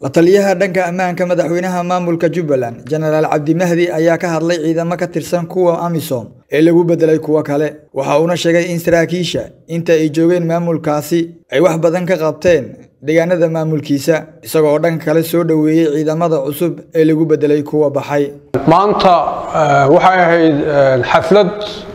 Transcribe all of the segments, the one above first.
la taliyaha dhanka ammaanka madaxweynaha maamulka jubbaland jenaraal cabdi mahdi ayaa ka hadlay ciidamo ka tirsan kuwa amisom ee lagu bedelay kuwo kale waxa uuna sheegay in saraakiisha inta ay joogeen maamulkaasi ay wax badan ka qabteen deegaanada maamulkiisa isagoo dhanka kale soo dhoweeyey ciidamada cusub ee lagu bedelay kuwa baxay maanta waxay ahayd xaflad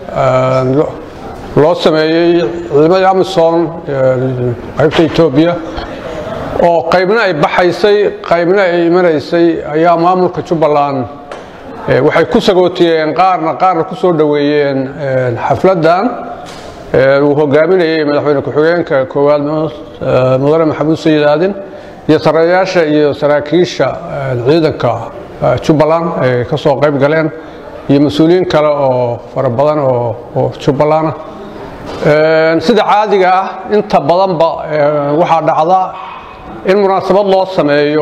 loo sameeyey ciidamadii amisom qaybta etoobiya oo qaybna ay baxaysay qaybna ay imanaysay ayaa maamulka jubbaland waxay ku sagootiyeen qaarna qaarna ku soo dhoweeyeen xafladdan uu hogaaminayey madaxweyne ku-xigeenka koowaad mudane maxamuud sayid aadin iyo saraayaasha iyo saraakiisha ciidanka jubbaland ay ka soo qayb galeen iyo mas-uuliyiin kale oo fara badan oo jubbaland ah sida caadiga ah inta badanba waxaa dhacda in munaasabad loo sameeyo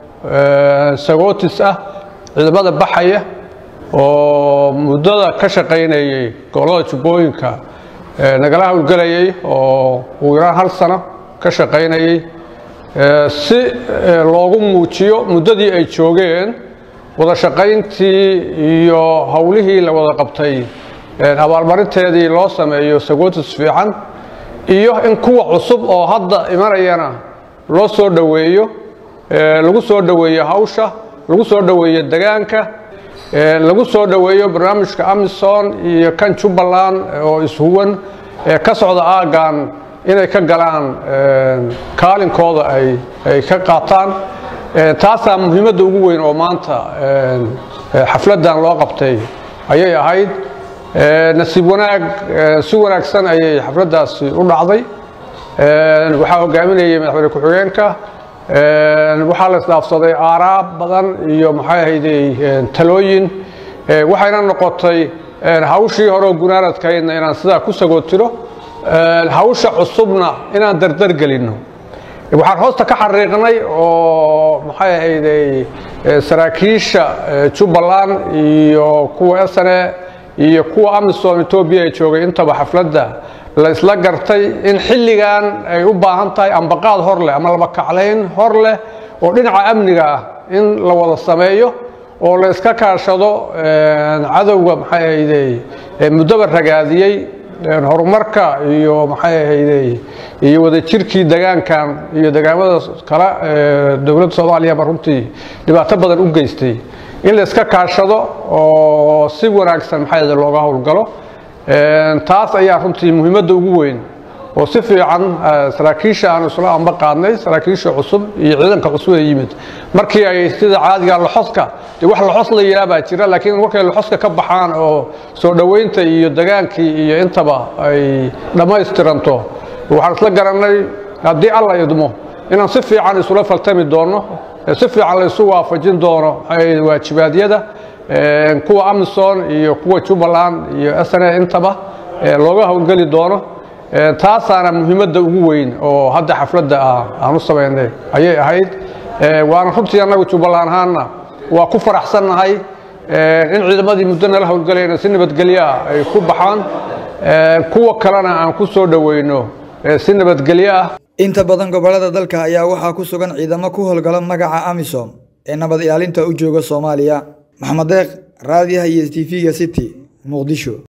sagootis ah ciidamada baxaya oo muddada ka shaqaynayey gobollada jubbooyinka nagala howlgelayay oo ugu yaraan hal sano ka shaqaynayey si loogu muujiyo muddadii ay joogeen wada shaqayntii iyo howlihii la wada qabtay abaalmarinteedii loo sameeyo sagootis fiican iyo in kuwa cusub oo hadda imanayana loo soo dhoweeyo lagu soo dhoweeyo hawsha lagu soo dhoweeyo degaanka lagu soo dhoweeyo barnaamijka amison iyo kan jubbaland oo ishuwan ee ka socda aaggan inay ka galaan kaalinkooda ay ka qaataan taasaa muhiimadda ugu weyn oo maanta xafladdan loo qabtay ayay ahayd nasiib wanaag si wanaagsan ayay xafladdaasi u dhacday waxaa hogaaminayay madaxweyne ku-xigeenka waxaa la isdhaafsaday aaraab badan iyo maxay ahayday talooyin waxayna noqotay hawshii hore oo gunaanadkaydna inaan sidaa ku sagootiro hawsha cusubna inaan dardar gelinno waxaan hoosta ka xariiqnay oo maxay ahayday saraakiisha jubbaland iyo kuwa sne iyo kuwa amisom etoobiya ee joogay intaba xafladda la isla gartay in xilligan ay u baahan tahay ambaqaad hor leh ama labakaclayn hor leh oo dhinaca amniga ah in la wada sameeyo oo la iska kaashado cadowga maxay ahayday muddoba ragaadiyey horumarka iyo maxay ahayday iyo wadajirkii degaankan iyo degaamada kale dowladda soomaaliyaba runtii dhibaato badan u geystay in la iska kaashado oo si wanaagsan maxay ahayday looga howlgalo taas ayaa runtii muhiimadda ugu weyn oo si fiican saraakiisha aanu isla amba qaadnay saraakiisha cusub iyo ciidanka cusub ee yimid markii ay sida caadiga loxoska dee wax loxos la yidhaah baa jira laakiin markay loxoska ka baxaan oo soo dhoweynta iyo degaankii iyo intaba ay dhammaystiranto waxaan isla garannay haddii alla idmo inaan si fiican isula faltami doono si fiican la isu waafajin doono maxay waajibaadyada kuwa amison iyo kuwa jubbaland iyo sne intaba looga howlgeli doono taasaana muhiimadda ugu weyn oo hadda xafladda aan u samaynay ayay ahayd waana runtii annagu jubbaland ahaanna waa ku faraxsannahay in ciidamadii muddo nala howlgelayna si nabadgelyoah ay ku baxaan kuwa kalena aan ku soo dhoweyno si nabadgelyo ah inta badan gobollada dalka ayaa waxaa ku sugan ciidamo ku howlgala magaca amisom ee nabad ilaalinta u jooga soomaaliya maxamed deeq raadiyaha iyo t v-ga city muqdisho